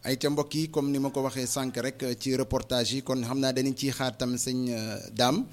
ay ca mbokk yi comme ni ma ko waxee sànq rek ci reportage yi kon xam naa dañu ciy xaar tam sëñ daam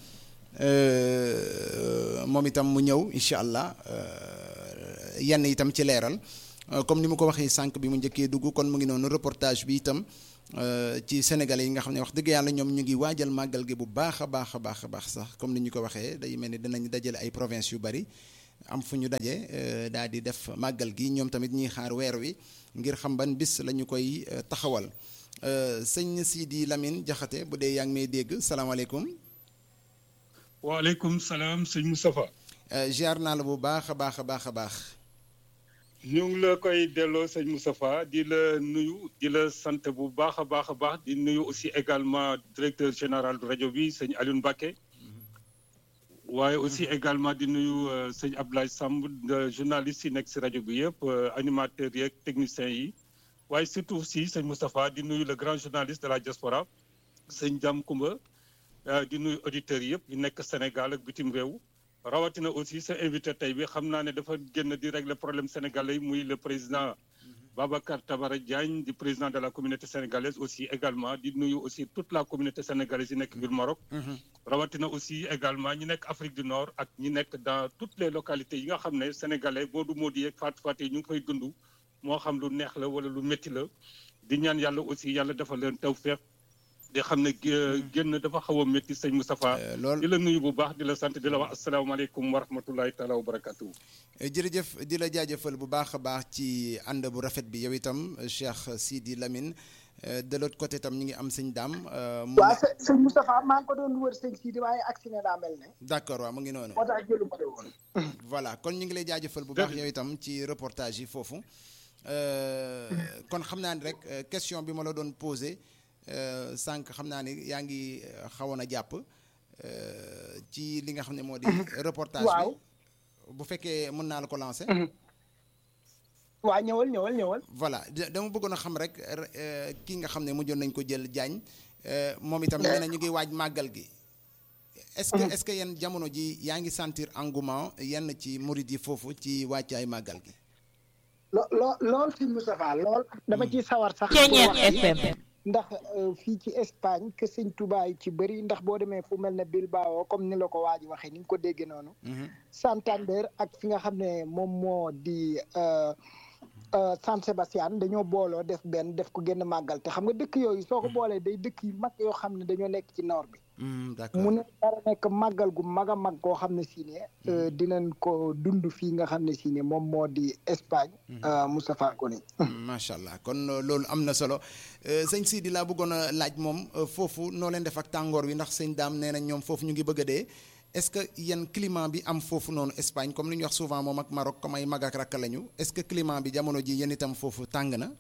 moom itam mu ñëw incha allah yenn itam ci leeral comme ni ma ko waxee sànq bi mu njëkkee dugg kon mu ngi noonu reportage bi itam ci sénégalais yi nga xam ne wax dëgg yàlla ñoom ñu ngi waajal màggal gi bu baax a baax a baax a baax sax comme ni ñu ko waxee day mel ni dinañ dajale ay province yu bari am fu ñu daje daal di def màggal gi ñoom tamit ñuy xaar weer wi ngir xam ban bis la ñu koy taxawal sëñ Sidi Lamine Jaxate bu dee yaa ngi may dégg salaamaaleykum. waaleykum salaam sëñ Moustapha. ziar naa la bu baax a baax a baax a baax. ñu ngi la koy delloo sëñ Moustapha di la nuyu di la sant bu baax a baax a baax di nuyu aussi également directeur général du rajo bi sëñ Alioune Mbacké. waaye aussi également di nuyu sëñ Abdoulaye Samb journaliste yi nekk si rajo bi yëpp animateurs yeeg techniciens yi waaye surtout aussi sëñ Moustapha di nuyu le grand journaliste de la diaspora sëñ Jam Kumba di nuyu auditeurs yëpp yu nekk Sénégal ak bitim réew rawatina aussi sa invité tey bi xam naa ne dafa génn di régler problème sénégalais yi muy le président Babacar Tabara Diagne di président de la communauté sénégalaise aussi également di nuyu aussi toute la communauté sénégalaise yi nekk biir Maroc rawatina aussi également ñi nekk Afrique du Nord ak ñi nekk dans toutes les localités yi nga xam ne sénégalais Modou Modou yeeg Fatou Fatou yi ñu ngi fay dund moo xam lu neex la wala lu métti la di ñaan yàlla aussi yàlla dafa leen tawfeex di xam ne génn dafa xaw a métti sëñ Moustapha di la nuyu bu baax di la sant di la wax asalaamaaleykum wa rahmatullahi taala wa barakatuh jërëjëf di la jaajëfal bu baax a baax ci ànd bu rafet bi yow itam Cheikh Sidi Lamine de l'autre côté itam ñu ngi am sëñ daam waaw sëñ Moustapha maa ngi ko doon wër sëñ Sidi waaye agsi na daa mel ne d'accord waaw mu ngi noonu moo tax jëlu ma woon voilà kon ñu ngi lay jaajëfal bu baax yow itam ci reportage yi foofu kon xam naa ni rek question bi ma la doon posé sànq xam naa ni yaa ngi xawoon a jàpp ci li nga xam ne moo di reportage bi bu fekkee mën naa la ko lancer. waaw ñëwal ñëwal ñëwal voilà dama bëggoon a xam rek kii nga xam ne mujjoon nañ ko jël jaañ moom itam nee na ñu ngi waaj màggal gi est-ce que est-ce que yenn jamono ji yaa ngi sentir engouement yenn ci murid yi foofu ci wàccaay màggal gi lo loo lool si Moustapha lool dama ciy sawar sax ndax fii ci Espagne que sëñ Touba yi ci bëri ndax boo demee fu mel ne Bilbao comme ni la ko waa ji waxee ni nga ko déggee noonu Santander ak fi nga xam ne moom moo di San Sebastian dañoo booloo def benn def ko génn màggal te xam nga dëkk yooyu soo ko boolee day dëkk yu mag yoo xam ne dañoo nekk ci nord bi mu ne dara nekk màggal gu mag a mag koo xam ne si ne dinañ ko dund fii nga xam ne si ne moom moo di Espagne Moustapha Kone macha allah kon loolu am na solo sëñ Sidi laa bëggoon a laaj moom foofu noo leen def ak tàngoor wi ndax sëñ daam nee na ñoom foofu ñu ngi bëgg a dee est-ce que yenn climat bi am foofu noonu Espagne comme li ñu wax souvent moom ak Maroc comme ay mag ak rakk lañu est-ce que climat bi jamono ji yéen itam foofu tàng na.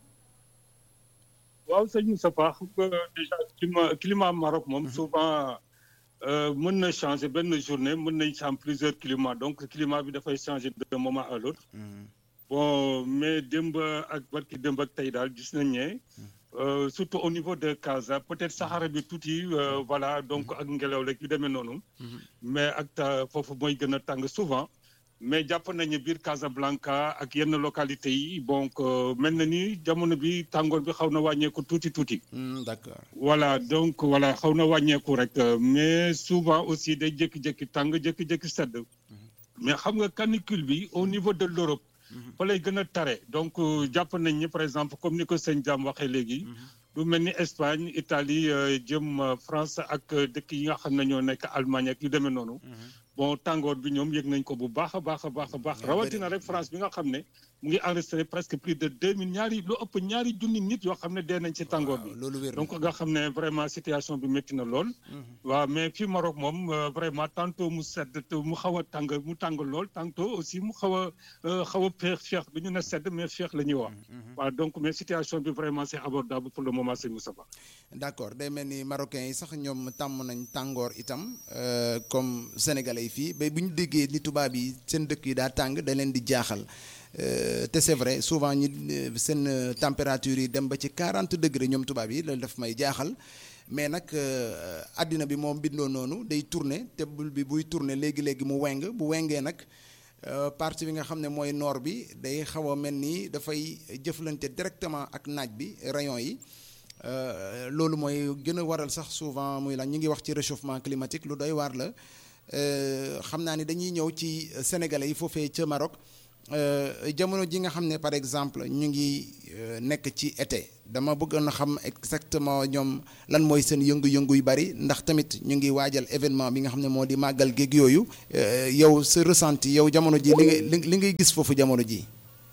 waaw sëñ Moustapha xam nga déjà climat climat Maroc moom souvent mën na changer benn journée mën nañ ci am plusieurs climats donc climat bi dafay changer d'un moment à l'autre bon mais démb ak barki démb ak tey daal gis nañ ne surtout au niveau de Casa peut-être Sahara bi tuuti voilà donc ak ngelaw rek yu demee noonu mais ak foofu mooy gën a tàng souvent mais jàpp nañu biir Casablanca ak yenn localités yi donc mel na ni jamono bi tàngoor bi xaw na wàññeeku tuuti tuuti. d'accord voilà donc voilà xaw na wàññeeku rek mais souvent aussi day jékki-jékki tàng jékki-jékki sedd. mais xam nga canicule bi au niveau de l'Europe. fa lay gën a tare donc jàpp nañ ni par exemple comme ni ko sëñ Diam waxee léegi. lu mel ni Espagne Italie jëm France ak dëkk yi nga xam ne ñoo nekk Allemagne ak yu demee noonu. bon tàngoor bi ñoom yëg nañ ko bu baax a baax a baax a baax rawatina rek France bi nga xam ne mu ngi enregistré presque plus de deux mille ñaari lu ëpp ñaari junni nit yoo xam ne dee nañ ci tàngoor bi donc nga xam ne vraiment situation bi métti na lool waaw mais fii Maroc moom vraiment tantôt mu sedd mu xaw a tàng mu tàng lool tantôt aussi mu xaw a xaw a féex féex du ñu ne sedd mais féex la ñuy wax waaw donc mais situation bi vraiment c'est abordable pour le moment c'est Moustapha d'accord day mel ni marocains yi sax ñoom tàmm nañ tàngoor itam comme sénégalais yi fii ba bu ñu déggee ni tubaab yi seen dëkk yi daa tàng da leen di jaaxal te c'est vrai souvent ñi seen température yi dem ba ci 40 degré ñoom tubaab yi loolu daf may jaaxal mais nag àddina bi moom bindoo noonu day tourner te bul bi buy tourner léegi léegi mu weng bu wengee nag partie bi nga xam ne mooy nord bi day xaw a mel ni dafay jëflante directement ak naaj bi rayon yi loolu mooy gën a waral sax souvent muy la ñu ngi wax ci réchauffement climatique lu doy waar la xam naa ni dañuy ñëw ci sénégalais yi foofee ca Maroc jamono ji nga xam ne par exemple ñu ngi nekk ci été dama bëggoon a xam exactement ñoom lan mooy seen yëngu-yëngu yu bari ndax tamit ñu ngi waajal événement bi nga xam ne moo di màggal géeg yooyu yow sa ressenti yow jamono ji li ngay li ngay gis foofu jamono ji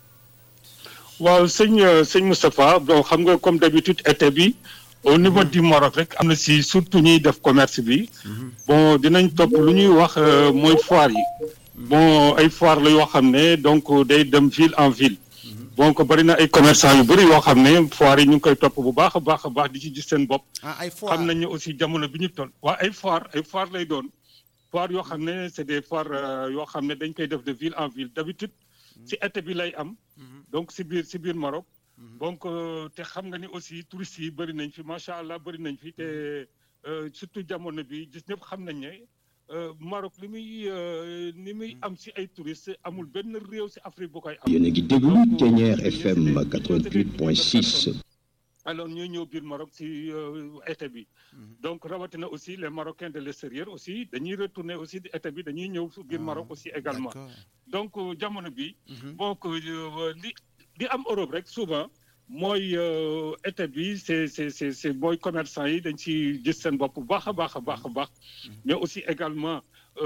waaw sëñ sëñ Moustapha bon xam nga comme d'habitude été bi au niveau du Maroc rek am na si surtout ñuy def commerce bi bon dinañ topp lu ñuy wax mooy foire yi bon ay foire la yoo xam ne donc day dem ville en ville donc bari na ay commerçant yu bëri yoo xam ne foire yi ñu ngi koy topp bu baax a baax a baax di ci gis seen bopp xam nañ ne aussi jamono bi ñu toll waa ay foire ay foire lay doon foire yoo xam ne c'est des foires yoo xam ne dañ koy def de ville en ville d'habitude ci été bi lay am donc si biir si biir Maroc donc te xam nga ni aussi touristes yi bëri nañ fi macha allah bëri nañ fi te surtout jamono bi gis ñëpp xam nañ ne Maroc li muy li muy am si ay touristes amul benn réew si Afrique bu koy am. yéen a ngi déglu Thiéniere FM 88.6. alors ñooy ñëw biir Maroc si été bi donc rawatina aussi les Marocains de l'extérieur aussi dañuy retourner aussi di été bi dañuy ñëw biir Maroc aussi également donc jamono bi donc li li am Europe rek souvent mooy été bi c'est c'est c'est c'est mooy commerçant yi dañ ci gis seen bopp bu baax a baax a baax a baax mais aussi également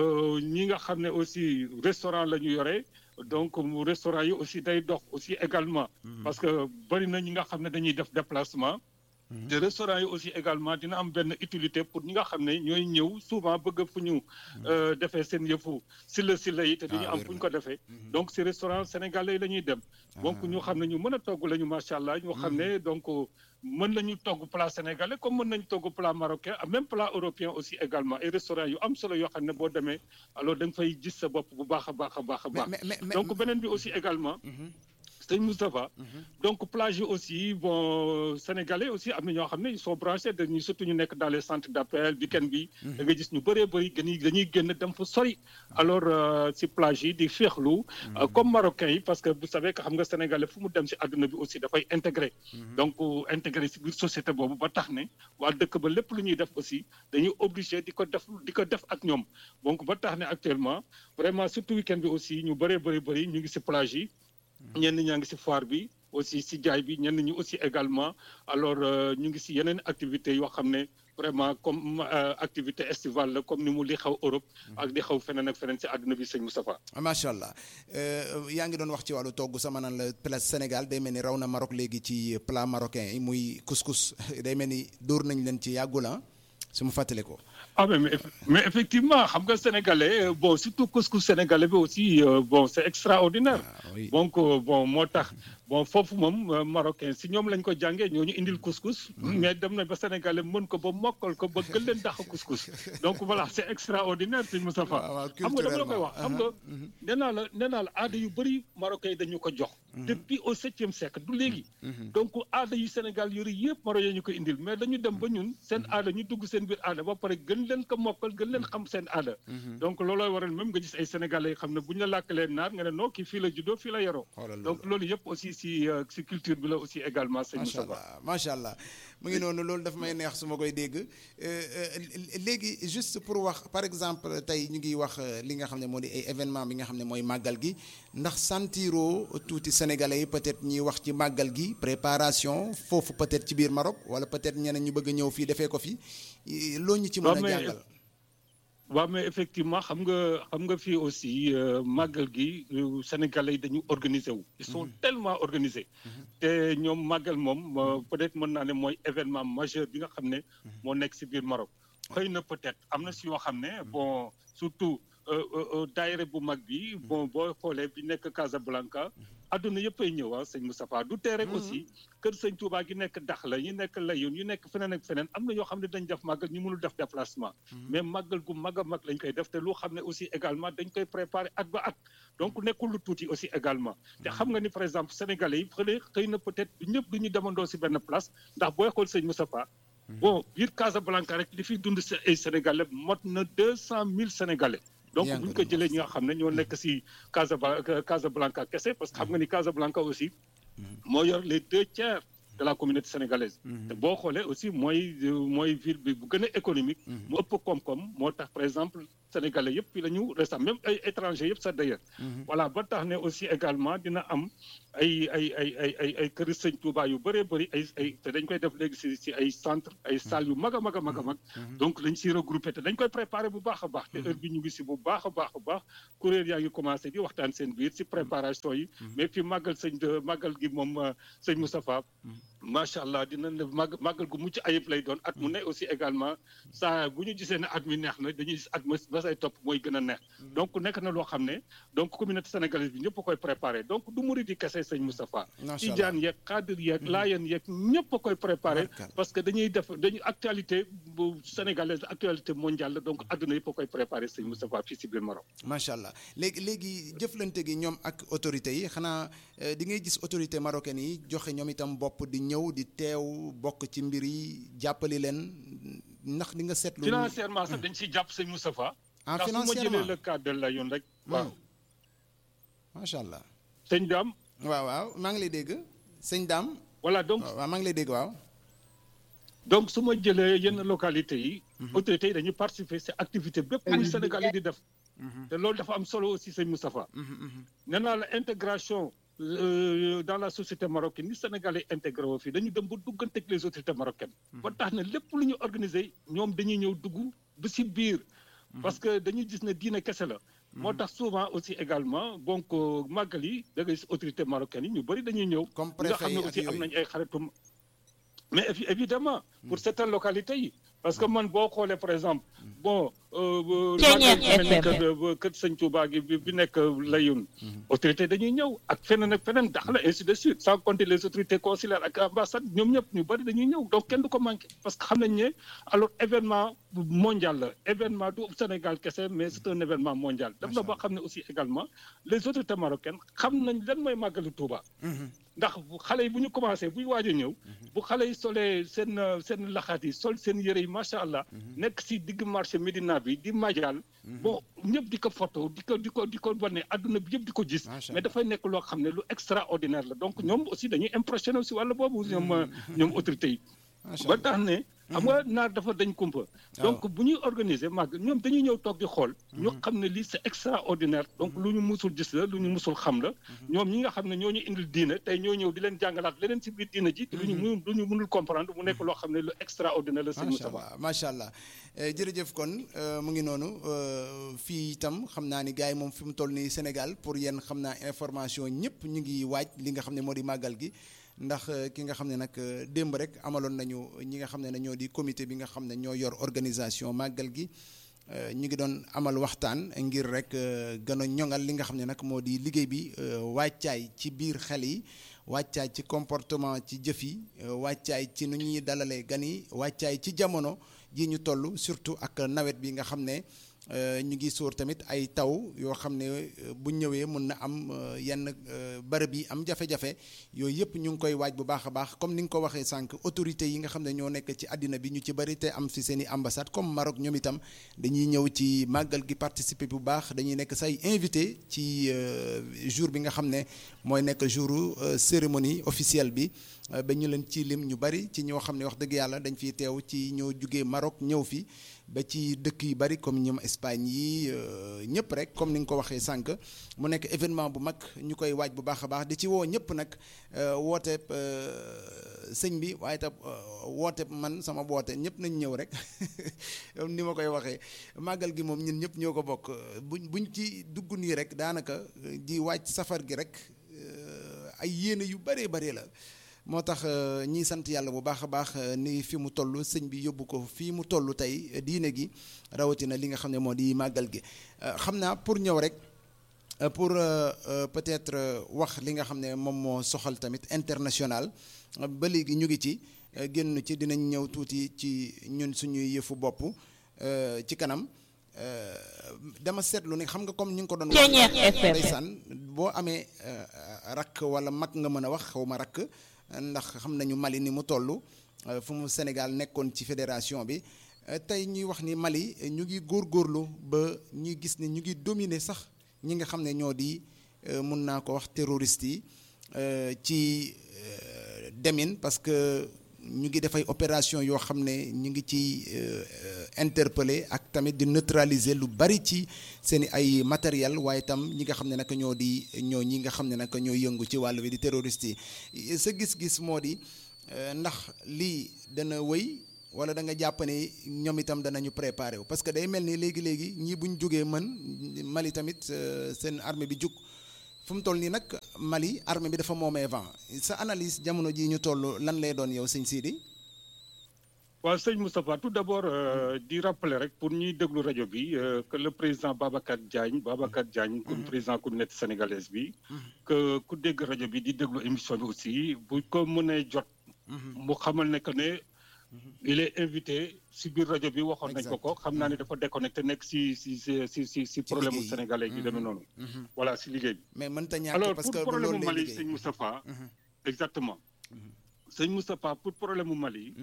ñi nga xam ne aussi restaurant la ñu yore donc restaurant yi aussi day dox aussi également parce que bari na ñi nga xam ne dañuy def déplacement te restaurant yi aussi également dina am benn utilité pour ñi nga xam ne ñooy ñëw souvent bëgg fu ñu defee seen yëfu si la si la yi te duñu am fu ñu ko defee donc si restaurant sénégalais yi la ñuy dem donc ñu xam ne ñu mën a togg la ñu macha allah ñu xam ne donc mën nañu togg plat sénégalais comme mën nañu togg plat marocain même plat européen aussi également ay restaurant yu am solo yoo xam ne boo demee alors da nga fay gis sa bopp bu baax a baax a baax a baax donc beneen bi aussi également sëñ Moustapha donc plage yi aussi bon sénégalais aussi am na ñoo xam ne ils sont branchés dañuy surtout ñu nekk dans les centres d'appel week-end bi da nga gis ñu bëree bëri gën dañuy génn dem fa sori alors si plage yi di féexlu comme marocains yi parce que vous savez que xam nga sénégalais fu mu dem si àdduna bi aussi dafay intégré donc intégré si biir société boobu ba tax ne waa dëkk ba lépp lu ñuy def aussi dañuy obligé di ko def di ko def ak ñoom donc ba tax ne actuellement vraiment surtout week-end bi aussi ñu bëree bëri bëri ñu ngi si plage yi ñenn ñaa ngi ci foire bi aussi ci jaay bi ñenn ñi aussi également alors ñu ngi ci yeneen activités yoo xam ne vraiment comme activité estivale la comme ni mu li xaw Europe ak di xaw feneen ak feneen ci àdduna bi sëñ Moustapha macha allah yaa ngi doon wax ci wàllu togg sama naan la place Sénégal day mel ni raw na Maroc léegi ci plat marocain yi muy couscous day mel ni dóor nañ leen ci yàggul ah su ma fàttali ko ah mais mais effectivement xam nga sénégalais bon surtout couscous sénégalais bi aussi bon c'est extraordinaire donc bon moo tax bon foofu moom marocain si ñoom lañ ko jàngee ñoo ñu indil couscous mais dem na ba sénégalais mën ko ba mokkal ko ba gën leen dàq couscous donc voilà c'est extraordinaire sëñ Moustapha xam nga dama la koy wax xam nga nee naa la nee naa la aada yu bëri marocain yi dañu ko jox depuis au septième siècle du léegi donc aada yu Sénégal yori yëpp marocain ñu ko indil mais dañu dem ba ñun seen aada ñu dugg seen biir aada ba pare gën leen ko mokkal gën leen xam seen aada donc loolooy waral même nga gis ay sénégalais yi xam ne bu ñu la làkkalee naar nga ne non kii fii la juddoo fii la yaroo donc loolu yëpp aussi si si culture bi la aussi également sëñ macha allah macha allah mu ngi noonu loolu daf may neex su ma koy dégg léegi juste pour wax par exemple tey ñu ngi wax li nga xam ne moo di ay événement bi nga xam ne mooy màggal gi ndax santiro tuuti sénégalais yi peut-être ñuy wax ci màggal gi préparation foofu peut-être ci biir Maroc wala peut-être ñeneen ñu bëgg a ñëw fii defee ko fi loo ñu ci mën a jàngal waaw mais effectivement xam nga xam nga fii aussi màggal gi sénégalais yi dañu organiser wu. ils sont tellement organisés. te ñoom màggal moom peut-être mën naa ne mooy événement majeur bi nga xam ne. moo nekk ci biir Maroc. xëy na peut-être am na ci yoo xam ne bon surtout daayira bu mag bi bon boo xoolee bi nekk Casablanca. adduna yëpp ay ñëw ah sëñ Moustapha du tee rek aussi kër sëñ Touba gi nekk Dakhla ñu nekk Layoun ñu nekk feneen ak feneen am na ñoo xam ne dañ def màggal ñu mënul def déplacement mais màggal gu mag a mag lañ koy def te lu xam ne aussi également dañ koy préparer at ba at donc nekkul lu tuuti aussi également te xam nga ni par exemple sénégalais yi xëy xëy na peut-être ñëpp du ñu demandoo si benn place ndax booy xool sëñ Moustapha bon biir Casablanca rek li fiy dund si ay sénégalais mot na deux cent mille sénégalais donc bu ñu ko jëlee ñi nga xam ne ñoo nekk si Casablanca Casablanca kese parce que xam nga ni Casablanca aussi moo yor les deux tiers de la communauté sénégalaise te boo xoolee aussi mooy mooy ville bi bu gën a économique mu ëpp koom-koom moo tax par exemple sénégalais yëpp fii la ñu restant même ay étrangers yëpp sax d'ailleurs voilà ba tax ne aussi également dina am ay ay ay ay ay ay kër sëñ Touba yu bëree bëri ay ay te dañ koy def léegi si si ay centre ay salles yu mag a mag a mag a mag donc dañ siy regroupé te dañ koy préparé bu baax a baax te heure bi ñu ngi si bu baax a baax a baax kuréel yaa ngi commencé di waxtaan seen biir si préparation yi mais fi màggal sëñ de màggal gi moom sëñ Moustapha macha allah dina ne màgg màggal gu mucc ayib lay doon at mu ne aussi également saa bu ñu gisee ne at mi neex na dañuy gis at ma ba say topp mooy gën a neex donc nekk na loo xam ne donc communauté sénégalaise bi ñëpp a koy préparé donc du murid yi kese sëñ Moustapha tijaan yeeg xaadir yeeg laayeen yeeg ñëpp a koy préparé parce que dañuy def dañuy actualité bu sénégalaise actualité mondiale la donc àdduna yëpp a koy préparé sëñ Moustapha fii si biir Maroc macha allah léegi léegi jëflante gi ñoom ak autorités yi xanaa di ngay gis autorité marocaine yi joxe ñoom itam bopp di ñëw di teew bokk ci mbir yi jàppali leen ndax di nga seetlu. financièrement sax dañ siy jàpp sëñ Moustapha. ah ndax su ma financièrement jëlee le cas de la yoon rek. waaw macha allah. sëñ Dame. waaw waaw maa ngi lay dégg sëñ Dame. voilà donc waaw maa ngi lay dégg waaw. donc su ma jëlee yenn localités yi. autorités yi dañuy participer si activité bépp muy Sénégal yi di def. te loolu dafa am solo aussi sëñ Moustapha. nee naa la intégration. dans la société marocaine ni Sénégalais intégré woo fii dañu dem ba dugganteeg les autorités marocaines. ba tax na lépp lu ñu organisé ñoom dañuy ñëw dugg ba si biir. parce que dañuy gis ne diine kese la. moo tax souvent aussi également donc màggal yi da ngay gis autorités marocaines yi ñu bëri dañuy ñëw. comme nga préfet xam yi ne ak aussi am yooyu. nañ ay xaritum mais évi- évidemment pour certaines localités yi parce que man boo xoolee par exemple bon. Ceeñeer FM. kër kër sëñ Touba gi bi bi nekk Layoun. autorité dañuy ñëw ak feneen ak feneen dax la ainsi de suite sans compter les autorités consulaires ak ambassade ñoom ñëpp ñu bëri dañuy ñëw donc kenn du ko manqué parce que xam nañ ne alors événement mondial la événement du Sénégal kese mais c'est un événement mondial. dem na ba xam ne aussi également les autorités marocaines xam nañ lan mooy màggalu Touba. ndax bu xale yi bu ñu commencé buy waaj a ñëw. bu xale yi solee seen seen laxaat yi sol seen yëre yi macha allah. nekk si digg marché Médina bi di majal bon ñëpp di ko photo di ko di ko di ko wane adduna bi yëpp di ko gis. Macha mais dafay nekk loo xam ne lu extraordinaire la donc ñoom aussi dañuy impressionné aussi wàlla boobu ñoom ñoom autorités yi. macha ba allah tax ne. xam nga naar dafa dañ kumpa. donc bu ñuy organiser màgg ñoom dañuy ñëw toog di xool. ñu xam ne lii c'est extraordinaire donc lu ñu musul gis la lu ñu musul xam la. ñoom ñi nga xam ne ñoo ñu indil diine tey ñoo ñëw di leen jàngalaat leneen ci biir diine ji. te lu ñu mënul lu ñu mënul comprendre mu nekk loo xam ne lu extraordinaire la. sëñ macha Moustapha allah macha allah Eh, jërëjëf kon eh, mu ngi noonu eh, fii itam xam naa ni gars yi moom fi mu toll nii Sénégal pour yéen xam naa information ñëpp ñu ngi waaj li nga xam ne moo di màggal gi ndax eh, ki nga xam ne nag eh, démb rek amaloon nañu ñi nga xam ne ñoo di comité bi nga xam ne ñoo yor organisation màggal gi eh, ñu ngi doon amal waxtaan ngir rek eh, gën a ñoŋal li nga xam ne nag moo di liggéey bi eh, wàccaay ci biir xel yi wàccaay ci comportement ci jëf yi eh, wàccaay ci nu ñuy dalalee gan yi wàccaay ci jamono ji ñu toll surtout ak nawet bi nga xam ne euh, ñu ngi sóor tamit ay taw yoo xam ne euh, bu ñëwee mun na am euh, yenn euh, bërëb yi am jafe-jafe yooyu yëpp ñu ngi koy waaj bu baax a baax comme ni nga ko waxee sànq autorités yi nga xam ne ñoo nekk ci àddina bi ñu ci bëri te am fi seen i ambassade comme Maroc ñoom itam dañuy ñëw ci màggal gi participer bu baax dañuy nekk say invité ci euh, jour bi nga xam ne mooy nekk jouru euh, cérémonie officielle bi euh, ba ñu leen ci lim ñu bari ci ñoo xam ne wax dëgg yàlla dañ fiy teew ci ñoo jugee Maroc ñëw fi ba ci dëkk yu bari comme ñoom Espagne yi euh, ñëpp rek comme ni nga ko waxee sànq mu nekk événement bu mag ñu koy waaj bu baax a baax di ci woo ñëpp nag euh, woote euh, sëñ bi waaye tam euh, woote man sama woote ñëpp nañ ñëw rek comme ni ma koy waxee màggal gi moom ñun ñëpp ñoo ko bokk buñ buñ ci dugg nii rek daanaka euh, di waaj safar gi rek euh, ay yéene yu bëree bëri la moo tax euh, ñiy sant yàlla bu baax a baax euh, ni fi mu toll sëñ bi yóbbu ko fii mu toll tey euh, diine gi rawatina li nga xam ne moo di màggal gi Euh, xam naa pour ñëw rek euh, pour euh, euh, peut-être euh, wax li nga xam ne moom moo soxal tamit international euh, ba léegi ñu ngi ci euh, génn ci dinañ ñëw tuuti ci ñun suñuy yëfu bopp euh, ci kanam euh, dama seetlu ne xam nga comme ñu ngi ko doon wax Ceeñeer FM. ndeysaan boo amee euh, rakk wala mag nga mën a wax xaw ma rakk ndax xam nañu Mali ni mu toll euh, fu mu Sénégal nekkoon ci fédération bi tey ñuy wax ni Mali ñu ngi góorgóorlu ba ñuy gis ne ñu ngi dominer sax ñi nga xam ne ñoo di mun naa ko wax terroriste yi ci demin parce que ñu ngi def ay opération yoo xam ne ñu ngi ci interpeller ak tamit di neutraliser lu bari ci seen i ay matériel waaye itam ñi nga xam ne nag ñoo di ñoo ñi nga xam ne nag ñoo yëngu ci wàll wi di terroriste yi sa gis-gis moo di ndax lii dana wëy wala da nga jàpp ne ñoom itam danañu préparer wu parce que day mel ni léegi léegi ñii bu ñu jógee mën Mali tamit seen armée bi jug fu mu toll nii nag Mali armée bi dafa moomee vent sa analyse jamono ji ñu toll lan lay doon yow sëñ Sidi. waaw sëñ Moustapha tout d'abord di rappeler rek pour ñuy déglu rajo bi que le président Babacar Diagne Babacar Diagne. comme président communauté sénégalaise bi. que ku dégg rajo bi di déglu émission bi aussi bu ko mënee jot. mu xamal ne que ne. il est invité si biir rajo bi waxoon nañ ko ko xam naa ne dafa déconnecté nekk si si si si si problème mu sénégalais yi demee noonu. voilà si liggéey bi. mais mënta ñàkk alors parce que pour problème mu Mali liggéey. sëñ Moustapha. exactement. sëñ Moustapha pour problème mu Mali.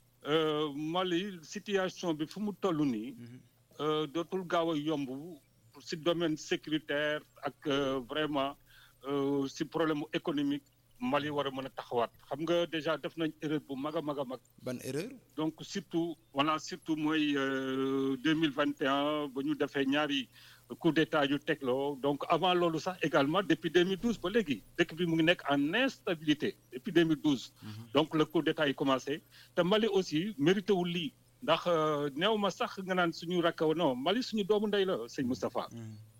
Mali situation bi fu mu toll nii. dootul gaaw a yomb si domaine sécuritaire ak vraiment si problème mu économique. Mali war a mën a taxawaat xam nga déjà def nañ erreur bu mag a mag a mag. ban erreur. donc surtout voilà surtout mooy deux mille vingt et un ba ñu defee ñaari coup d'état yu tegloo donc avant loolu sax également depuis 2012 ba léegi dëkk bi mu ngi nekk en instabilité depuis 2012. donc le coup d'état yi commencé te Mali aussi mérité wul lii ndax néew ma sax nga naan suñu rakk non Mali suñu doomu ndey la sëñ Moustapha.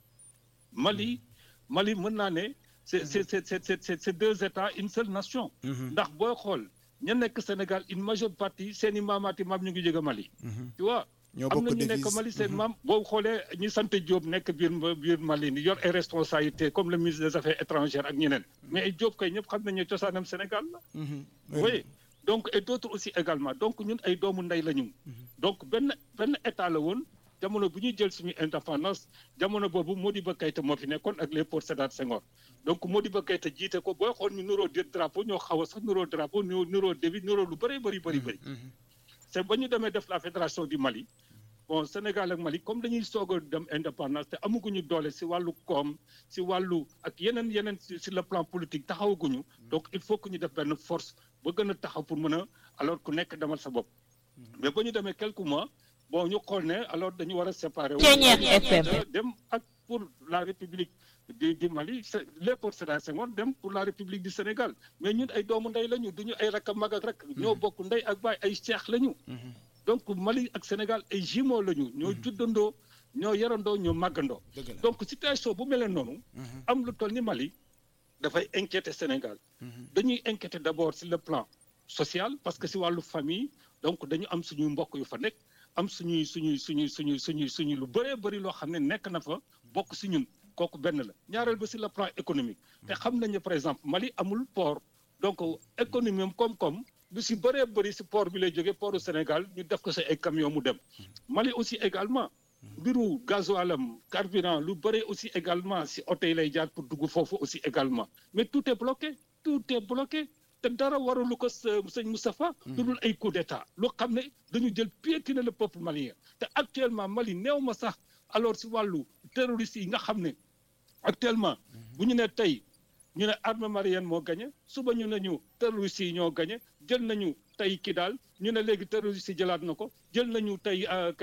Mali Mali mën naa ne. c'est c'est c'est c'est c'est c'est deux États une seule nation. ndax booy xool ña nekk Sénégal une majeure partie seen i maamaati maam ñu ngi jóge Mali. tu vois ñoo am bokk na ñu nekk devise. Mali seen maam boo xoolee ñi sant Diop nekk biir biir Mali ni yor ay responsabilités comme le ministre des affaires étrangères ak ñeneen. mais ay Diop kay ñëpp xam nañu ne cosaanam Sénégal la. oui donc et d'autres aussi également donc ñun ay doomu ndey la ñu. donc benn benn état la woon jamono bu ñuy jël suñu indépendance jamono boobu Modibo Keïta moo fi nekkoon ak Léopold Sédar Senghor donc Modibo Keïta jiite ko booy xool ñu nuroo di drapeau ñoo xaw a sax nuroo drapeau ñu nuroo débit nuroo lu bëri bëri bëri bëri. c'est ba ñu demee def la fédération du Mali bon Sénégal ak Mali comme dañuy soog a dem indépendance te amaguñu doole si wàllu koom si wàllu ak yeneen yeneen si si le plan politique taxawaguñu donc il faut que ñu def benn force ba gën a taxaw pour mën a alors ku nekk demal sa bopp. mais ba ñu demee quelques mois bon ñu xool ne alors dañu war a séparer. wu. Ceeñeer FM. dem ak pour la république du du Mali c'est Léopold Sédar Senghor dem pour la république du Sénégal mais ñun ay doomu ndey lañu duñu ay rakk mag ak rakk. ñoo bokk ndey ak baay ay seex lañu. donc Mali ak Sénégal ay jumeaux lañu. ñoo juddandoo ñoo yarandoo ñoo màggandoo. dëgg la. donc situation bu mel noonu. am lu toll ni Mali dafay inquiéter Sénégal. dañuy inquiéter d'abord sur le plan social parce que si wàllu famille donc dañu am suñuy mbokk yu fa nekk am suñuy suñuy suñuy suñuy suñuy suñuy lu bëree bëri loo xam ne nekk na fa bokk si ñun kooku benn la ñaareel ba si le plan économique te xam nañu par exemple Mali amul port donc économie am koom-koom lu si bëree bëri si port bi lay jógee portu Sénégal ñu def ko si ay camion mu dem Mali aussi également mbiru gasoilam carburant lu bëri aussi également si oto yi lay jaar pour dugg foofu aussi également mais tout est bloqué tout est bloqué te dara waralu ko sa- sëñ Moustapha lu dul ay coup d'état loo xam ne dañu jël piétiner le peuple malien te actuellement Mali néew ma sax alors si wàllu terroristes yi nga xam ne actuellement bu ñu ne tey ñu ne armée malienne moo gagné suba ñu ne ñu terroristes yi ñoo gagné jël nañu tey kii daal ñu ne léegi terroristes yi jëlaat na ko jël nañu tey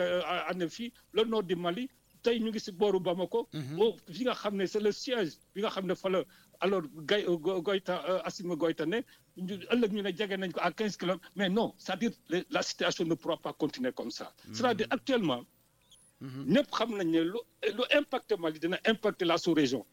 ane fii le nord du Mali tey ñu ngi si booru Bamako. boo fi nga xam ne c'est le siège bi nga xam ne fa la alors Gay Go- Goïta euh, Assimi Goïta ne ñu ëllëg ñu ne jege nañ ko à 15 kilomètres mais non c'est-à-dire le- la situation ne pourra pas continuer comme ça. c'est-à-dire actuellement. ñëpp xam nañ ne lu lu impacté Mali dina impacter la sous-région.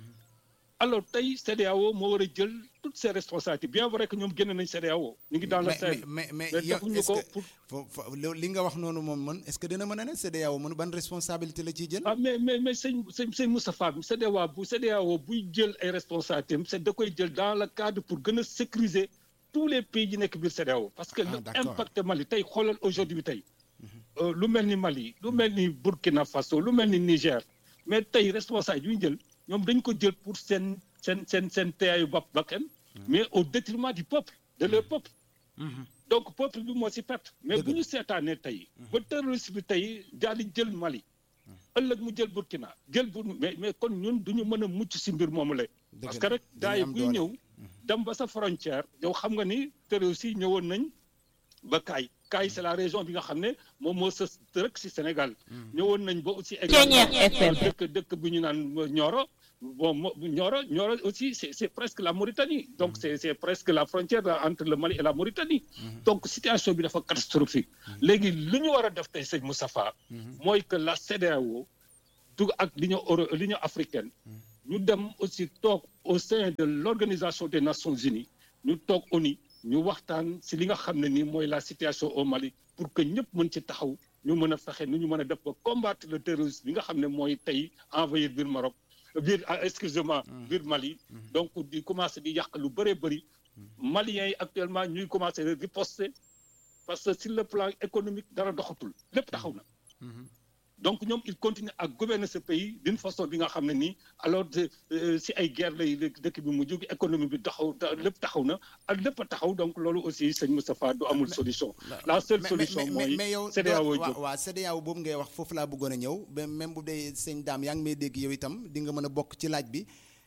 alors tey CEDEAO moo war a jël toutes ses responsabilités bien vrai que ñoom génn nañ CEDEAO ñu ngi dans le mais Sahel mais mais mais yow defuñu est-ce ko que pour fo- fo- lo- li nga wax noonu moom man est-ce que dina mën a ne CEDEAO mën ban responsabilité la ciy jël. ah mais mais mais sëñ sëñ sëñ Moustapha bi CEDEAO bu CEDEAO buy jël ay responsabilités am c'est da koy jël dans le cadre pour gën a sécuriser tous les pays yi nekk biir CEDEAO parce que Ah, lu d'accord. impacté Mali tey xoolal aujourd'hui tey euh, lu mel ni Mali lu mel ni Burkina Faso lu mel ni Niger mais tey responsable yu ñu jël ñoom dañ ko jël pour seen seen seen seen teeyaayu bopp bakkan mais au détriment du peuple de leur peuple donc peuple peuple bi moo si perte mais bu ñu seetaanee tey ba terroriste bi tey daal di jël Mali ëllëg mu jël Burkina jël bu mais mais kon ñun du ñu mën a mucc si mbir moomu la parce que rek daay buy ñëw dem ba sa frontière yow xam nga ni terroriste yi ñëwoon nañ ba kaay kaay c'est la région bi nga xam ne moom moo sës rek si Sénégal ñëwoon nañ ba aussi également dëkk dëkk bu ñu naan Nioro bon Nioro Nioro aussi c'est c'est presque la Mauritanie donc c'est c'est presque la frontière entre le Mali et la Mauritanie donc situation bi dafa catastrophique léegi li ñu war a def tey sëñ Moustapha mooy que la CEDEAO dugg ak l'Union euro l'Union africaine ñu dem aussi toog au sein de l'Organisation des Nations Unies ñu toog ONU ñu waxtaan si li nga xam ne nii mooy la situation au Mali pour que ñëpp mën ci taxaw ñu mën a fexe nu ñu mën a def ba combattre le terrorisme bi nga xam ne mooy tey envahir biir Maroc biir excusez-moi biir Mali donc di commencer di yàq lu bëree bëri Maliens yi actuellement ñuy commencer riposter parce que sur le plan économique dara doxatul lépp taxaw na donc ñoom il continue à gouverner ce pays d'une façon bi nga xam ne nii alors si ay guerre lay dëkk bi mu jóg économie bi taxaw lépp taxaw na ak lépp a taxaw donc loolu aussi sëñ Moustapha du amul solution la seule solution mooy mais yow CEDEAO jóg waaw CEDEAO boobu ngay wax foofu laa bëggoon a ñëw ba même bu dee sëñ daam yaa ngi may dégg yow itam di nga mën a bokk ci laaj bi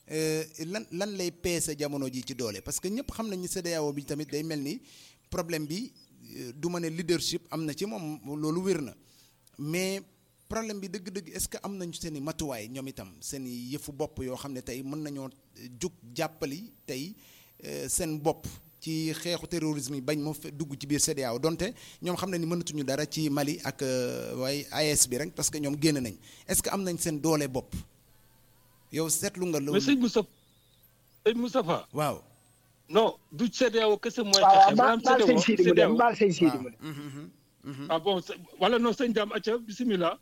lan lan lay peese jamono ji ci doole parce que ñëpp xam nañu CEDEAO bi tamit day mel ni problème bi du ma ne leadership am na ci moom loolu wér na mais problème bi dëgg-dëgg est-ce que am nañu seen i matuwaay ñoom itam seen i yëfu bopp yoo xam ne tey mën nañoo jug jàppali tey seen bopp ci xeexu terrorisme yi bañ moo dugg ci biir CEDEAO donte ñoom xam ne ni mënatuñu dara ci Mali ak waaye AES bi rek parce que ñoom génn nañ est-ce que am nañ seen doole bopp yow seetlu nga loolu. mais sëñ Moustapha sëñ Moustapha. waaw. non du CEDEAO kese mooy. waaw baal baal sëñ Sidi mu dem baal sëñ Sidi mu dem. ah bon wala non sëñ Dame acca bisimilah.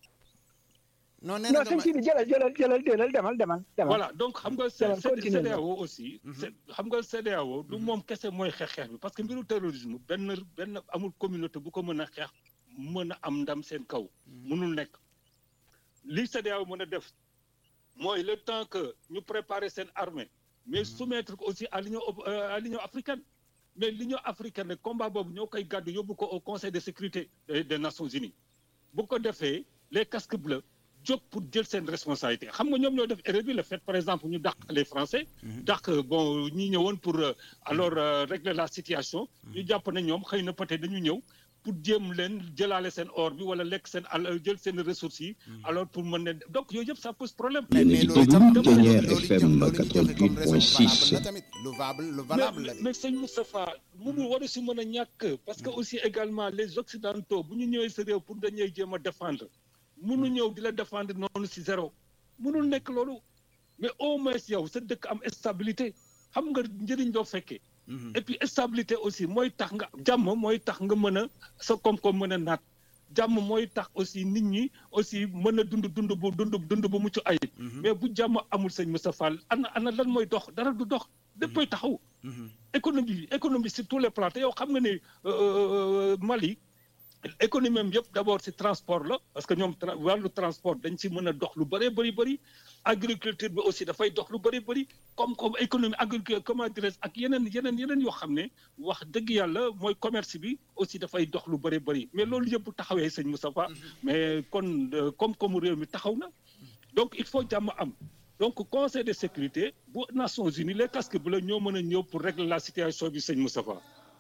non nee na non sëñ Sidi jëlal jëlal jëlal jëlal demal demal demal. voilà donc xam nga CEDEAO aussi. xam nga CEDEAO du moom kese mooy xeex xeex bi parce que mbiru terrorisme benn benn amul communauté bu ko mën a xeex mën a am ndam seen kaw. mënul nekk li CEDEAO mën a def mooy le temps que ñu préparer seen armée mais soumettre ko aussi à l'union à l'union africaine. mais l'Union africaine combat boobu ñoo koy gàddu yóbbu ko au conseil de sécurité des nations unies bu ko defee les casques bleus jóg pour jël seen responsabilité xam nga ñoom ñoo def erreur bi le fait par exemple ñu dàq les français dàq bon ñi ñëwoon pour alors régler la situation ñu jàpp ne ñoom xëy na peut-être dañu ñëw pour jéem leen jëlaale seen or bi wala lekk seen al jël seen ressources yi alors pour mën leen donc yooyu yëpp ça pose problème mais mais loolu itam Thiéniere loolu FM loolu ñu joxe comme raison 88.6. valable la tamit lu valable lu valable la mais mais sëñ Moustapha mënul waru si mën a ñàkk parce que aussi également les occidentaux bu ñu ñëwee sa réew pour dañuy jéem a défendre mënu ñëw di la défendre noonu si zéro mënul nekk loolu mais au moins yow sa dëkk am stabilité xam nga njëriñ doo fekkee et puis stabilité aussi mooy tax nga jàmm mooy tax nga mën a sa koom-koom mën a naat jàmm mooy tax aussi nit ñi aussi mën a dund dund bu dund dund bu mucc ayib mais bu jàmm amul sëñ Moustapha ana ana lan mooy dox dara du dox léppay taxaw économie économie sur tous les plans te yow xam nga ne Mali économie am yëpp d'abord ci transport la parce que ñoom tra- wàllu transport dañ ci mën a dox lu bëree bëri bëri agriculture bi aussi dafay dox lu bëri bëri comme comme économie agriculture comment dirais ak yeneen yeneen yeneen yoo xam ne wax dëgg yàlla mooy commerce bi aussi dafay dox lu bëri bëri mais loolu yëpp bu taxawee sëñ Moustapha mais kon euh, comme-koomu réew mi taxaw na donc il faut jàmm am donc conseil de sécurité bu Nations Unies les casques bleus ñoo mën a ñëw pour régler la situation bi sëñ Moustapha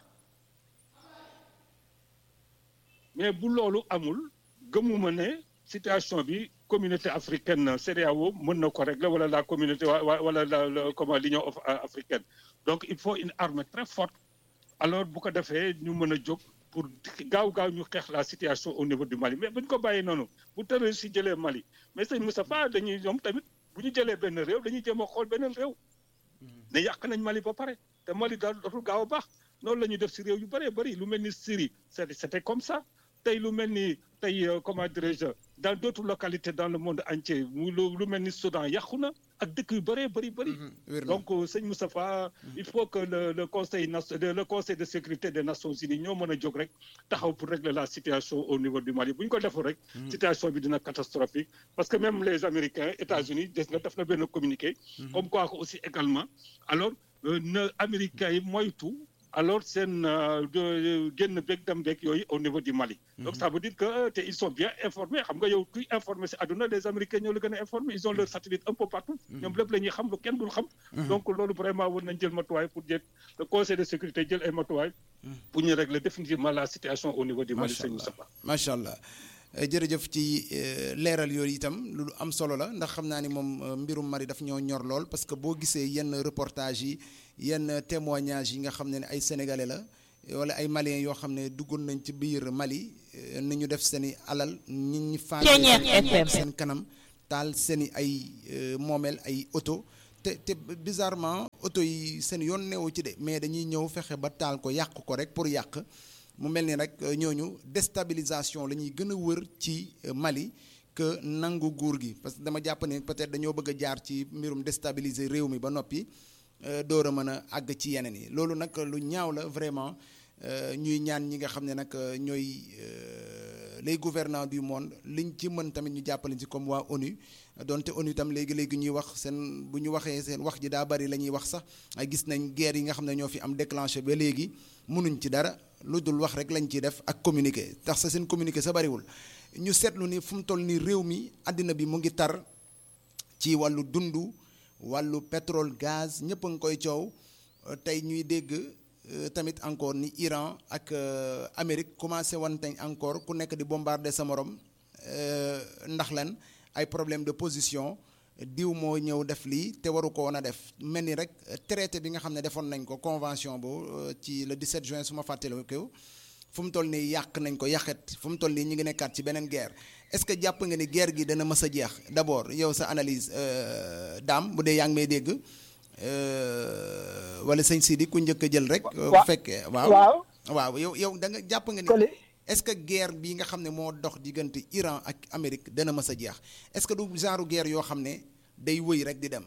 mais bu loolu amul gëmuma ne situation bi communauté africaine CEDEAO mën na ko régler wala la communauté wa- wa- wala la la- comment l'union af- africaine donc il faut une armée très forte alors bu ko defee ñu mën a jóg pour gaaw gaaw ñu xeex la situation au niveau du Mali mais bu ñu ko bàyyi noonu bu terroriste si jëlee Mali mais sëñ Moustapha dañuy ñoom tamit bu ñu jëlee benn réew dañuy jéem a xool beneen réew ne yàq nañ Mali ba pare te Mali daal dootul gaaw a baax noonu la ñuy def si réew yu bëree bëri lu mel ni Syrie c'est- c'était comme ça tey lu mel ni tey euh, comment dirais-je dans d'autres localités dans le monde entier mu lu lu mel ni Soudan yàqu na ak dëkk yu bëree bëri bëri wér na donc euh, sëñ Moustapha il faut que le le conseil nas- le le conseil de sécurité des Nations Unies ñoo mën a jóg rek taxaw pour régler la situation au niveau du Mali bu ñu ko deful rek situation bi dina catastrophique parce que même les Américains États-Unis des nga def na benn communiqué comme quoi que aussi également alors euh, na Américains yi moytu alors seen génn beeg dem beeg yooyu au niveau du Mali. donc ça veut dire que te ils sont bien informés xam nga yow kuy informé si àdduna les Américains ñoo la gën a informé ils ont leur satellite un peu partout. ñoom lépp la ñuy xam lu kenn dul xam. donc loolu vraiment war nañ jël matuwaay pour jël le conseil de sécurité jël ay matuwaay. pour ñu régler définitivement la situation au niveau du Mali. macha allah macha allah jërëjëf ci leeral yooyu itam lu am solo la ndax xam naa ni moom mbirum Mali daf ñoo ñor lool parce que boo gisee yenn reportage yi yenn témoignage yi nga xam ne ay sénégalais la wala ay maliens yoo xam ne duggoon nañ ci biir Mali ni ñu def seen i alal nit ñi faat seen kanam taal seen i ay moomeel ay oto te te bizarrement oto yi seen yoon neewu ci de mais dañuy ñëw fexe ba taal ko yàq ko rek pour yàq mu mel ni rek ñooñu déstabilisation la ñuy gën a wër ci Mali que nangu nguur gi parce que dama jàpp ne peut-être dañoo bëgg a jaar ci mbirum déstabiliser réew mi ba noppi door a mën a àgg ci yeneen yi loolu nag lu ñaaw la vraiment ñuy ñaan ñi nga xam ne nag ñooy les gouvernants du monde liñ ci mën tamit ñu jàppale ci comme waa ONU donte ONU tam léegi léegi ñuy wax seen bu ñu waxee seen wax ji daa bari la ñuy wax sax ay gis nañ guerre yi nga xam ne ñoo fi am déclenché ba léegi mënuñ ci dara lu dul wax rek lañ ciy def ak communiqué tax sa seen communiqué sa bariwul ñu seetlu ni fu mu toll ni réew mi àddina bi mu ngi tar ci wàllu dundu wàllu pétrole gaz ñëpp a ngi koy coow tey ñuy dégg tamit encore ni Iran ak Amérique commencé wanteñ encore ku nekk di bombarder sa morom ndax lan ay problème de position diw moo ñëw def lii te waru ko woon a def mel ni rek traité bi nga xam ne defoon nañ ko convention bu ci le 17 juin su ma fàttaliku fu mu toll nii yàq nañ ko yàqet fu mu toll nii ñu ngi nekkaat ci beneen guerre est-ce que jàpp nga ni guerre gi dana mës a jeex d'abord yow sa analyse daam bu dee yaa ngi may dégg wala sëñ Sidi ku njëkk a jël rek. bu fekkee waaw waaw yow yow da nga jàpp nga ni. est-ce que guerre bii nga xam ne moo dox diggante Iran ak Amérique dana mës a jeex est-ce que du genre guerre yoo xam ne day wëy rek di dem.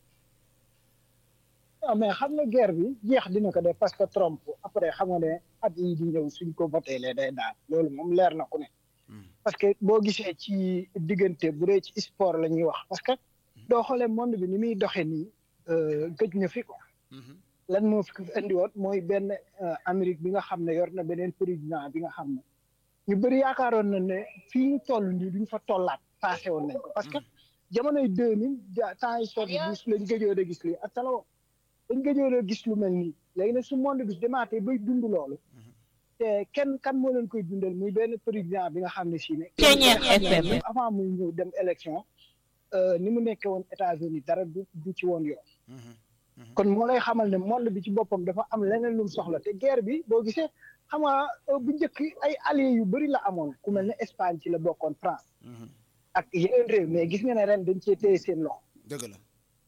waaw mais xam nga guerre bi jeex dina ko def parce que Trump après xam nga ne at yi di ñëw suñ ko voté lee day daal loolu moom leer na ku ne. parce que boo gisee ci diggante bu dee ci sport la ñuy wax parce que doo xoolee monde bi ni muy doxee nii gëj na fi ko lan moo fi indi woon mooy benn Amérique bi nga xam ne yor na beneen président bi nga xam ne ñu bëri yaakaaroon na ne fii ñu toll nii duñ fa tollaat passé woon nañ ko parce que jamonoy deux mille temps yi sotti bis lañ gëjoon a gis lii ak talawo dañ gëjoon a gis lu mel nii léegi nag su monde bi demaatee bay dund loolu te kenn kan moo leen koy dundal muy benn président bi nga xam ne si ne avant muy ñëw dem élection ni mu nekkee woon États-Unis dara du du ci woon yoon kon moo lay xamal ne monde bi ci boppam dafa am leneen lu mu soxla te guerre bi boo gisee xam nga bu njëkk ay alliés yu bëri la amoon ku mel ne Espagne ci la bokkoon France ak yeneen réew mais gis nga ne ren dañ cee téye seen loxo dëgg la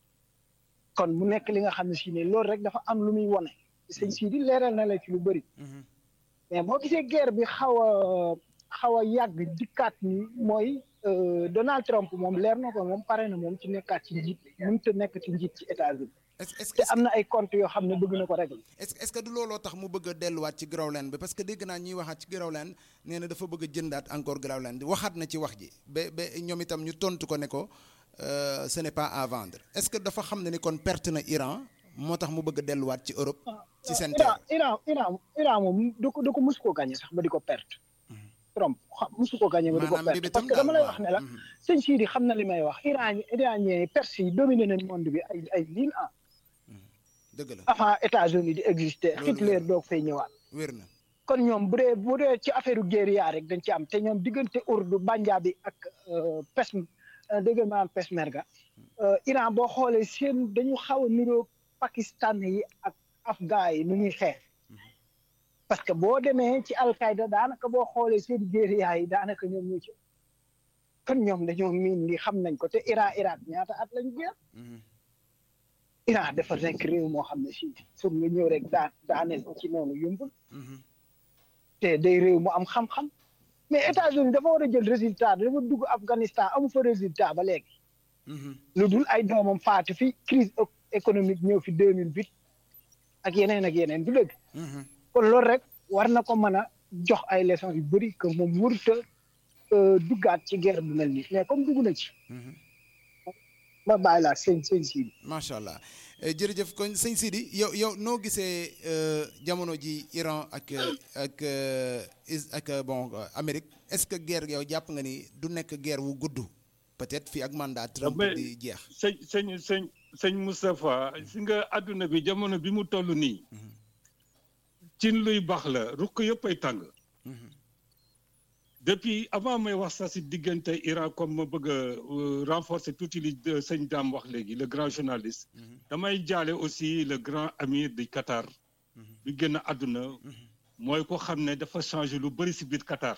kon mu nekk li nga xam ne si ne loolu rek dafa am lu muy wone sëñ sii di leeral na la ci lu bëri mais boo gisee guerre bi xaw a xaw a yàgg dikkaat ni mooy Donald Trump moom leer na ko moom pare na moom ci nekkaat ci njiit mënut a nekk ci njiit ci États-Unis est-ce te am na ay comptes yoo xam ne bëgg na ko régler. est-ce est-ce que du looloo tax mu bëgg a delluwaat ci Groenland bi parce que dégg naa ñuy waxaat ci Groenland nee na dafa bëgg a jëndaat encore Groenland bi waxaat na ci wax ji ba ba ñoom itam ñu tontu ko ne ko ce n'est pas à vendre est-ce que dafa xam ne ni kon perte na Iran moo tax mu bëgg a delluwaat ci Europe. ci seen Iran Iran Iran Iran moom du ko du ko mus koo gagné sax ba di ko perte. Trump xam musu ko gagné ba di ko perte parce que dama lay wax ne la. sëñ Sidi xam na li may wax Iran iranien Perse yi dominé nañ monde bi ay ay mille ans. dëgg la avant États-Unis di exister Hitler doog fay ñëwaat. wér na kon ñoom bu dee bu dee ci affaire guérilla rek dañ ci am te ñoom diggante Urdu Banjaabi ak pes dégg maanaam Peshmerga Iran boo xoolee seen dañu xaw a niroo Pakistan yi ak Afghan yi nu ñuy xeex parce que boo demee ci Al-Qaïda daanaka boo xoolee seen guérilla yi daanaka ñoom ñoo ci kon ñoom dañoo miin li xam nañ ko te Iran Irak ñaata at lañu guerre Iran dafa nekk réew moo xam ne si pour nga ñëw rek daa daaneel ko ci noonu yombul te day réew mu am xam-xam mais États-Unis dafa war a jël résultat dafa dugg Afghanistan amu fa résultat ba léegi lu dul ay doomam faatu fi crise économique ñëw fi deux mille huit ak yeneen ak yeneen du dëgg kon loolu rek war na ko mën a jox ay leçons yu bëri que moom warut a duggaat ci guerre bu mel nii mais comme dugg na ci ma bàyyi laa sëñ sëñ Sidi. macha allah jërëjëf kon sëñ Sidi yow yow noo gisee jamono ji Iran ak ak ak bon Amérique est-ce que guerre yow jàpp nga ni du nekk guerre wu gudd peut-être fii ak mandat Trump di jeex. sëñ sëñ sëñ sëñ Moustapha si nga àdduna bi jamono bi mu toll nii. cin luy baax la ruq yëpp ay tàng. depuis avant may wax sax si diggante Iran comme ma bëgg a renforcer tuuti li sëñ Dame wax léegi le grand journaliste. damay jaale aussi le grand amir du Qatar. bi génn àdduna. mooy ko xam ne dafa changé lu bëri si biir Qatar.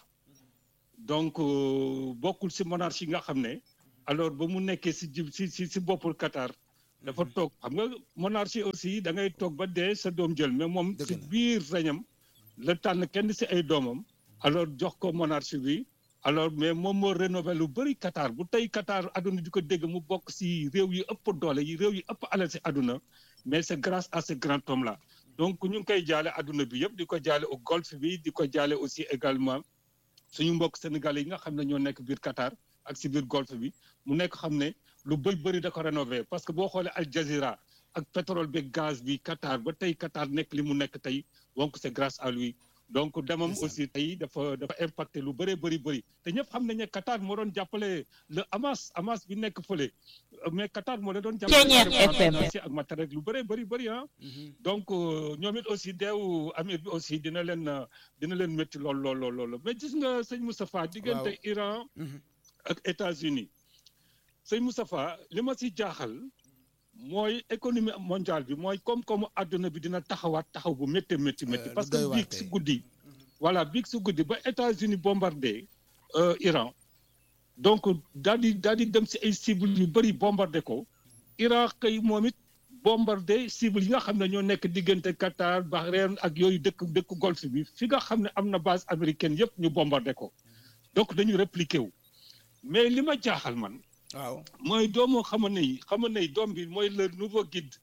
donc bokkul si monarchie nga xam ne. alors ba mu nekkee si si si si boppul Qatar. dafa toog xam nga monarchie aussi da ngay toog ba dee sa doom jël mais moom si biir reñam la tànn kenn si ay doomam. alors jox ko monarchie bi alors mais moom moo rénové lu bëri Qatar bu tey Qatar àdduna di ko dégg mu bokk si réew yi ëpp doole yi réew yi ëpp alal si àdduna mais c'est grâce à ce grand homme là donc ñu ngi koy jaale àdduna bi yëpp di ko jaale au golfe bi di ko jaale aussi également suñu mbokk sénégalais yi nga xam ne ñoo nekk biir Qatar ak si biir golfe bi mu nekk xam ne lu bëri bëri da ko rénové parce que boo xoolee Al Jazeera ak pétrole bi gaz bi Qatar ba tey Qatar nekk li mu nekk tey donc c'est grâce à lui donc demam aussi tey dafa dafa impacté lu bëree bëri bëri te ñëpp xam nañ ne Qatar moo doon jàppale le Hamas Hamas bi nekk fële mais Qatar moo doon jàppale ak matériel lu bëree bëri bëri ah donc ñoom it aussi deewu amir bi aussi dina leen dina leen métti lool lool lool lool mais gis nga sëñ Moustapha diggante Iran ak États-Unis sëñ Moustapha li ma si jaaxal mooy économie mondiale bi mooy koom-koomu àdduna bi dina taxawaat taxaw bu métti métti métti parce que biig si guddi voilà biig si guddi ba États-Unis bombardé Iran donc daal di daal di dem si ay cibles yu bëri bombardé ko Iran kay moom it bombardé cibles yi nga xam ne ñoo nekk diggante Qatar Bahreïn ak yooyu dëkk dëkk golfe bi fi nga xam ne am na base américaine yëpp ñu bombardé ko donc dañu répliqué wu mais li ma jaaxal man waaw mooy doomu xama ne xama ne doom bi mooy le nouveau guide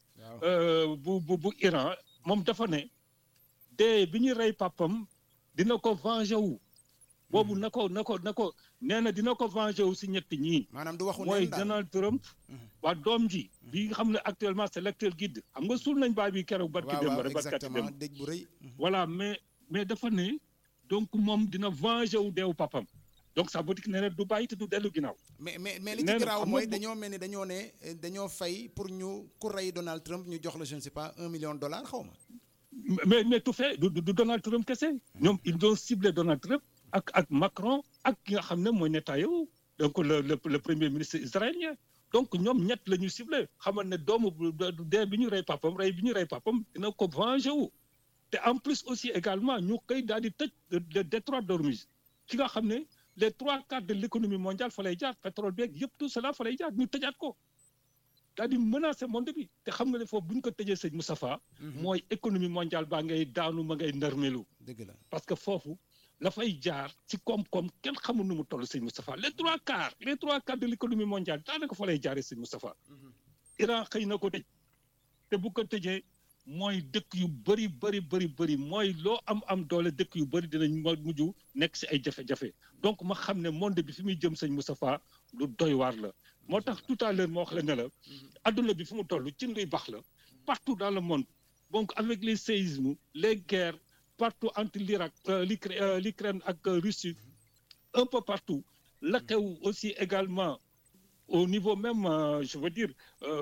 bu bu bu Iran moom dafa ne dee bi ñu rey papam dina ko venger wu boobu na ko na ko na ko nee na dina ko venger wu si ñetti ñii maanaam du waxu mooy Donald Trump waa doom ji bi nga xam ne actuellement c'est l'actuel guide xam nga suul nañ baay bi keroog barki dem rek barkati dem dëj bu rëy voilà mais mais dafa ne donc moom dina venger wu deewu papam donc ça veut dire que nee na du bàyyi te du dellu ginnaaw. mais mais mais li ci garaaw mooy dañoo mel ni dañoo ne dañoo fay pour ñu ku rey Donald Trump ñu jox la je ne sais pas un million de dollars xaw ma. mais mais tout fait du du Donald Trump kese. ñoom ils ont ciblé Donald Trump ak ak Macron ak ki nga xam ne mooy Netanyahu donc le le le premier ministre israélien donc ñoom ñett la ñu ciblé xamal ne doomu dee bi ñu rey papam rey bi ñu rey papam dina ko venger wu. te en plus aussi également ñu koy daal di tëj le détroit d'Ormuz ki nga xam ne. les trois quarts de l'économie mondiale fa lay jaar pétrole beeg yëpp tout cela fa lay jaar ñu tëjaat ko daal di menacer monde bi te xam nga ne foofu bu ñu ko tëjee sëñ Moustapha mooy économie mondiale baa ngay daanu ma ngay nërmelu dëgg la parce que foofu la fay jaar ci koom-koom kenn xamul nu mu toll sëñ Moustapha les trois quarts les trois quarts de l'économie mondiale daanaka fa lay jaaree sëñ Moustapha Iran xëy na ko tëj te bu ko tëjee mooy dëkk yu bëri bëri bëri bëri mooy loo am am doole dëkk yu bëri dinañ mujj nekk si ay jafe-jafe donc ma xam ne monde bi fi muy jëm sëñ Moustapha lu doy waar la moo tax tout à l'heure moo wax la ne la adduna bi fi mu toll ci nduy baax la partout dans le monde donc avec les séismes les guerres partout entre l'Irak l'Ukraine ak Russie un peu partout la xew aussi également au niveau même je veux dire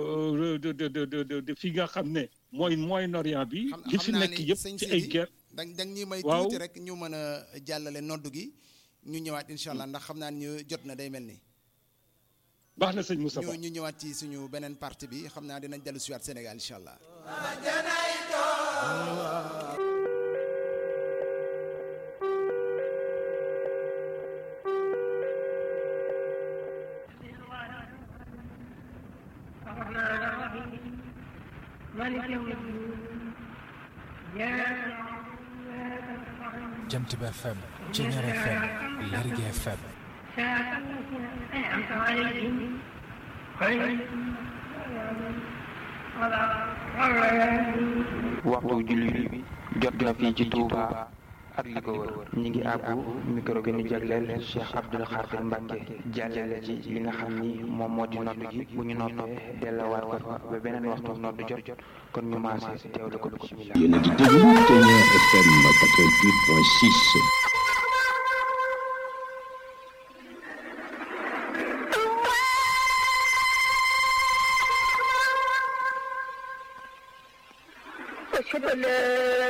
de de de de de fi nga xam ne mooy Moyen-Orient bi. li fi nekk yëpp ci ay guerre. dañ dañ ñuy may tuuti rek ñu mën a jàllale noddu gi ñu ñëwaat incha allah ndax xam naa ni ñu jot na day mel ni. baax na sëñ Moustapha ñu ñu ñëwaat ci suñu beneen partie bi xam naa dinañ dellu siwaat Sénégal incha allah. jant bi FM Ceñeer FM Lergui FM waxtu julli bi jot na fii ci Touba ak li ko wër ñi ngi àbbu micro gi ñu jagleel Cheikh Abdoul Khadir Mbacke jàllale ci li nga xam ni moom moo di nodd gi bu ñu noppee delluwaat ko fa ba beneen waxtu nodd jot kon ñu maase teewlu ko bismillah yéen a ngi déglu Ténière FM 88.6 أشهد أن لا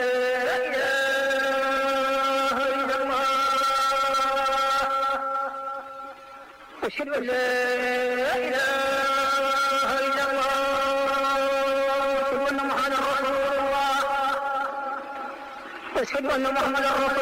إله إلا الله أشهد أن لا إله إلا الله أشهد أن محمدا رسول الله أشهد أن محمدا رسول